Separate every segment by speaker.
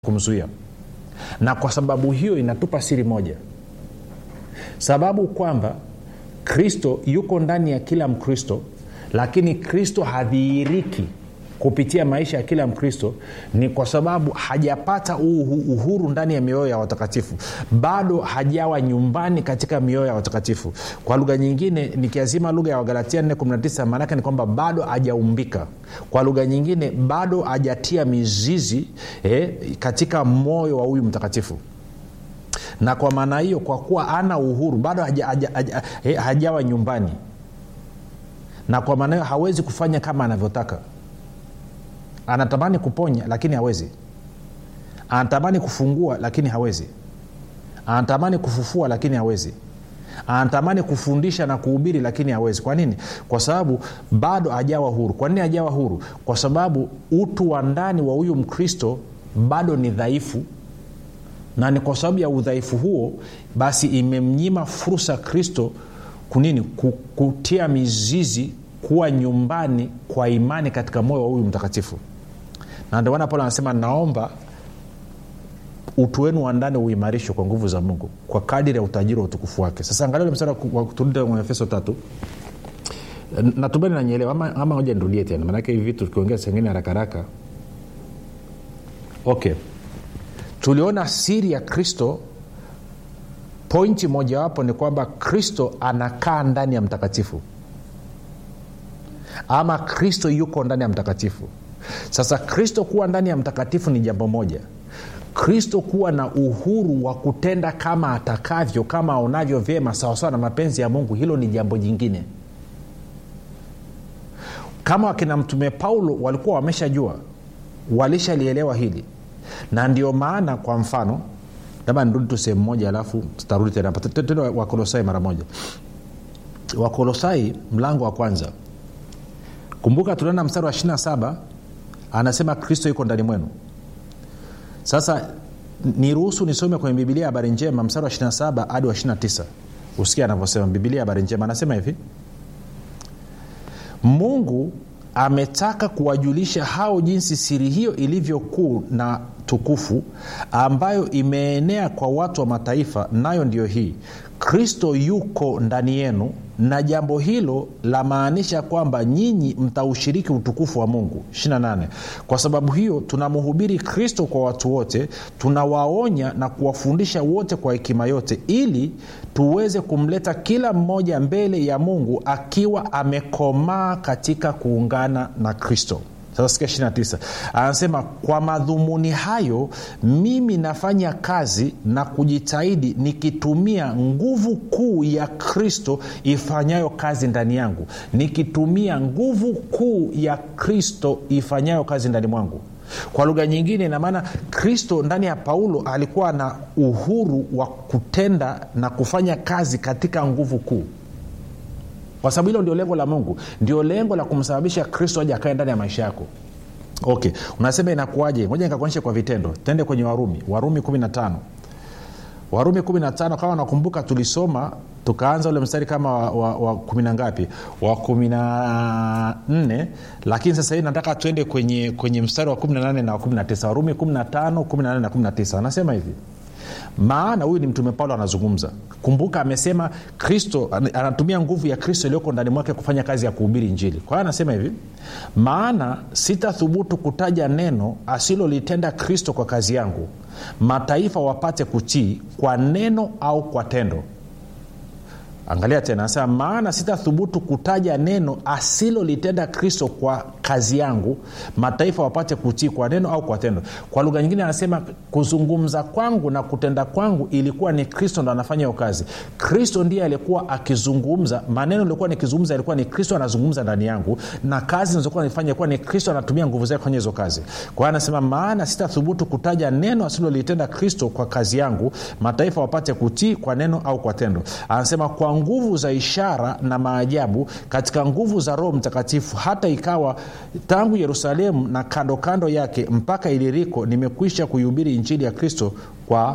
Speaker 1: kumzuia na kwa sababu hiyo inatupa siri moja sababu kwamba kristo yuko ndani ya kila mkristo lakini kristo hadhihiriki kupitia maisha ya kila mkristo ni kwa sababu hajapata uhu- uhuru ndani ya mioyo ya watakatifu bado hajawa nyumbani katika mioyo ya watakatifu kwa lugha nyingine nikiazima lugha ya wagalatia 419 maanake ni kwamba bado hajaumbika kwa lugha nyingine bado hajatia mizizi eh, katika moyo wa huyu mtakatifu na kwa maana hiyo kwa kuwa ana uhuru bado haja, haja, haja, eh, hajawa nyumbani na kwa maana hiyo hawezi kufanya kama anavyotaka anatamani kuponya lakini hawezi anatamani kufungua lakini hawezi anatamani kufufua lakini hawezi anatamani kufundisha na kuhubiri lakini hawezi kwa nini kwa sababu bado hajawa huru kwa nini hajawa huru kwa sababu utu wa ndani wa huyu mkristo bado ni dhaifu na ni kwa sababu ya udhaifu huo basi imemnyima fursa kristo kunini Ku- kutia mizizi kuwa nyumbani kwa imani katika moyo wa huyu mtakatifu na ndio maana paulo anasema naomba utu wenu wa ndani uimarishwe kwa nguvu za mungu kwa kadiri ya utajiri wa utukufu wake sasa angalia ule mstari wa turudi kwenye efeso tatu natumani nanyelewa ama, ama moja nirudie tena maanake hivi vitu tukiongea sengine haraka haraka okay tuliona siri ya kristo pointi mojawapo ni kwamba kristo anakaa ndani ya mtakatifu ama kristo yuko ndani ya mtakatifu sasa kristo kuwa ndani ya mtakatifu ni jambo moja kristo kuwa na uhuru wa kutenda kama atakavyo kama aonavyo vyema sawasawa na mapenzi ya mungu hilo ni jambo jingine kama wakina mtume paulo walikuwa wameshajua walishalielewa hili na ndio maana kwa mfano labda nirudi tu sehemu moja alafu tutarudi tena hapa tende wakolosai mara moja wakolosai mlango wa kwanza kumbuka tunaenda mstari wa 27 anasema kristo yuko ndani mwenu sasa niruhusu nisome kwenye bibilia ya habari njema mstari wa 27 hadi wa 29 usikia anavyosema bibilia ya habari njema anasema hivi mungu ametaka kuwajulisha hao jinsi siri hiyo ilivyokuu na tukufu ambayo imeenea kwa watu wa mataifa nayo ndiyo hii kristo yuko ndani yenu na jambo hilo lamaanisha kwamba nyinyi mtaushiriki utukufu wa mungu 28 kwa sababu hiyo tunamhubiri kristo kwa watu wote tunawaonya na kuwafundisha wote kwa hekima yote ili tuweze kumleta kila mmoja mbele ya mungu akiwa amekomaa katika kuungana na kristo sasa sikia 29 anasema kwa madhumuni hayo mimi nafanya kazi na kujitahidi nikitumia nguvu kuu ya kristo ifanyayo kazi ndani yangu nikitumia nguvu kuu ya kristo ifanyayo kazi ndani mwangu kwa lugha nyingine inamaana kristo ndani ya paulo alikuwa na uhuru wa kutenda na kufanya kazi katika nguvu kuu kwa sababu hilo ndio lengo la mungu ndio lengo la kumsababisha kristo aje akae ndani ya maisha yako okay unasema inakuaje moja nikakuonyesha kwa vitendo tende kwenye warumi warumi 15 warumi 15 kama nakumbuka tulisoma tukaanza ule mstari kama wa, wa, wa kumi na ngapi wa kumi na nne lakini sasa hii nataka tuende kwenye, kwenye mstari wa 18 na wa 19 warumi 15 18 na 19 anasema hivi maana huyu ni mtume paulo anazungumza kumbuka amesema kristo anatumia nguvu ya kristo iliyoko ndani mwake kufanya kazi ya kuhubiri injili kwa hiyo anasema hivi maana sitathubutu kutaja neno asilolitenda kristo kwa kazi yangu mataifa wapate kutii kwa neno au kwa tendo angalia tena anasema maana sitathubutu kutaja neno asilolitenda kristo kwa kazi yangu mataifa wapate kutii kwa neno au kwa tendo kwa lugha nyingine anasema kuzungumza kwangu na kutenda kwangu ilikuwa ni kristo ndo anafanya hiyo kazi kristo ndiye alikuwa akizungumza maneno ilikuwa nikizungumza ilikuwa ni kristo anazungumza ndani yangu na kazi nazokuwa nifanya ilikuwa ni kristo anatumia nguvu zake kufanya hizo kazi kwa hiyo anasema maana sitathubutu kutaja neno asilolitenda kristo kwa kazi yangu mataifa wapate kutii kwa neno au kwa tendo anasema kwa nguvu za ishara na maajabu katika nguvu za roho mtakatifu hata ikawa tangu yerusalemu na kando kando yake mpaka iliriko nimekwisha kuihubiri injili ya kristo kwa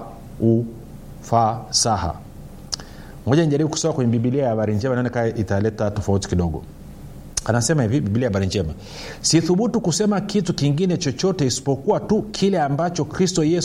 Speaker 1: ufasaha moja nijaribu kusoma kwenye bibilia ya habari njema naoneka italeta tofauti kidogo anasema hivi biblia habari njema sithubutu kusema kitu kingine chochote isipokuwa tu kile ambacho kristo yesu